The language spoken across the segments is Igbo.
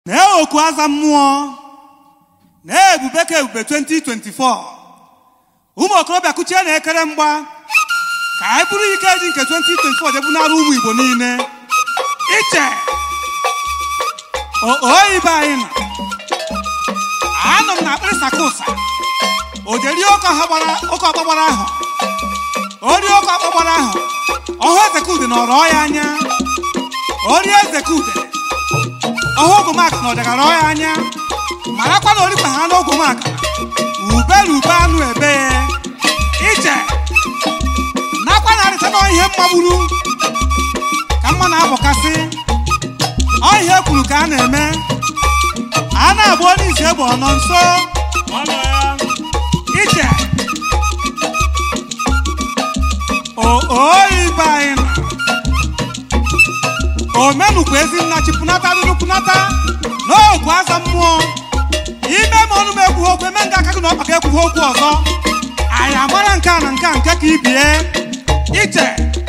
na oku aza mmụọ na ebube ka ebube 2024 ụmụ okorobịa kuchie na ekere mgba ka anyị bụrụ ike ji nke 2024 jebunara ụmụ igbo niile iche oyibe anyị nọ anọ m na akpịrị sakusa ojeri oke ọkpa gbara ahụ ori oke ọkpa gbara ahụ ọhụ ezekude na ọrọ ya anya ori ezekude ọhụ ogwomaka na ọdagara ya anya marakwa na orikpa ha n'ogwomaka ubere ube anụ ebe ije nakwa na arịta na ihe mmagburu ka mma na-abụkasị ọ ihe kwuru ka a na-eme a na-agba onye isi egbe ọ nọ nso ije oyibe anyị nọ omenukwu ezinna chipụnata dụdụpụnata n'ogwu aza mmụọ ime ma ọnụ m ekwughị okwu eme nga aka gị na ọkpa ka ekwughị okwu ọzọ anyị amara nke a na nke a nke ka ibie ije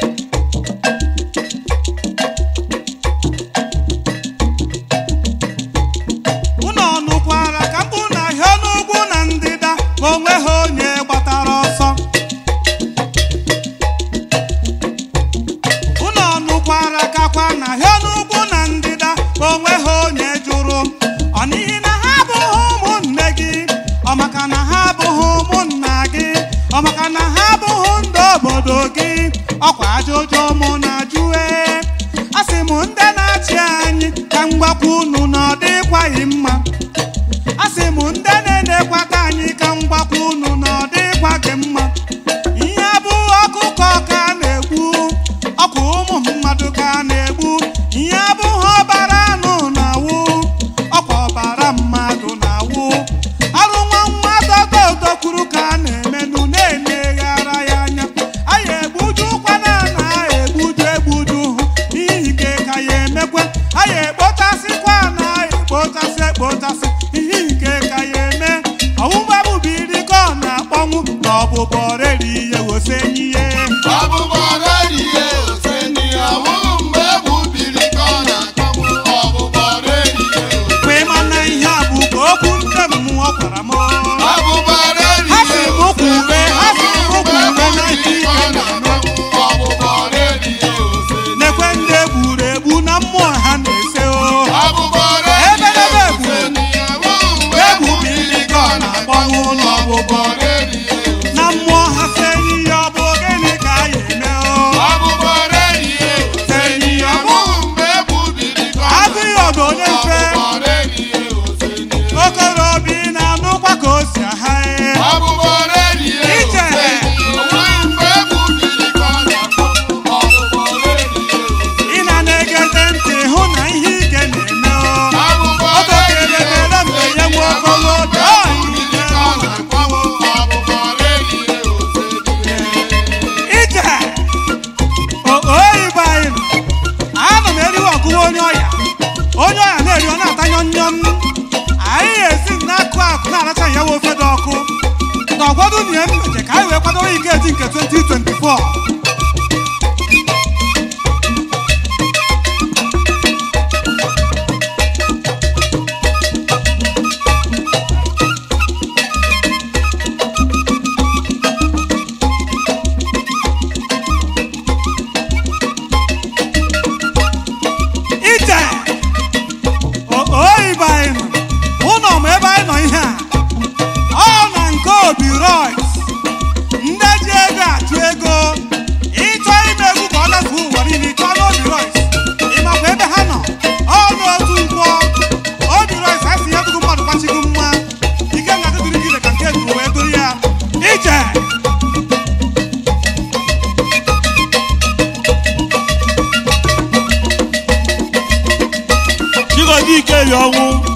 unu ọnụkwara ka mkpụ na ahịa n'ugwu na ndịda ma onwe ha onye gbatara ọsọ unu ọnụkwara kakwa na ahịa n'ugwu na ndịda ma onwe ha onye jụrụ ọ n'ihi na ha abụghị ụmụnne gị ọ maka na ha abụghị ụmụnna gị ọ maka na ha abụghị ndị obodo gị ọkwa ajụjụ mụ na jụe asị m ndị na-achị anyị ka m gwakwa unu na ọ dịkwaghị mma asị m ndị na-enekwata anyị ka m gwakwa unu na ọ dịkwa gị mma ihe abụghị ọkụkọ ka a na-egbu ọkwa ụmụ mmadụ ka a na-egbu ihe abụghị ọbara anụ na-awụ ọkwa ọbara mmadụ na-awụ arụ nwa nwa dododo kwuru ka a na-emenụ na-eneghara ya anya anyị egbuju kwana na egbuju egbuju hụ n'ihi ke ka ya emekwe anyị ekpotasịkwa na ekpotasị ekpotasị ihe nke ka ya eme ọwụwa bụbiri ka ọ na-akpọnwụ na ọbụbọ reri ihe wosenyi ihe mgbe ịma na ihe a bụ ka okwu ndị mmụọ gwara m ha si m kwube ha si m kwube na ihe ike na-eme nekwe ndị egburu egbu na mmụọ ha na-ese o ebelebe egburu egbubiri ka ọ na-akpọnwụ n'ọbụbọ na mmụọ ha si enyi ya ọ bụ gịnị ka a ya eme o enyi ya ọ bụ agụghị ọdụ onye mfe okorobịa ị na-anụkwa ka o si aha ee ije ị na na-egete ntị hụ na ihe ike na-eme o otokelebere mgbe ya nwe okolobịa ọ ihe ọ na-akpọwo ije oyibo anyị nọ ana m eriwe ọgụwa onye ọya onye ọya na-eri ọ na-atanyọ nyọm anyị ga-esi n'akụ akụ na-aracha ya nwe ofe dị ọkụ na ọgwọdụ na ihe mmeje ka anyị wee kwadowe ike eji nke 2024 ije oyibo anyị nọ ụlọ ma ebe anyị nọ ihe a ọ na nke obi rois ndị ji ego achụ ego ịchọ ime egwu ka ọ lafuo ụwa niile ịchọ n'obi rois ịmakwa ebe ha nọ ọ n'otu nkwọ obi rois asị ya dụgo mmadụ gbachigo mma ike na dịdịrị gire ka nke duru wee duru ya ije Chigozie Ikeli ọnwụ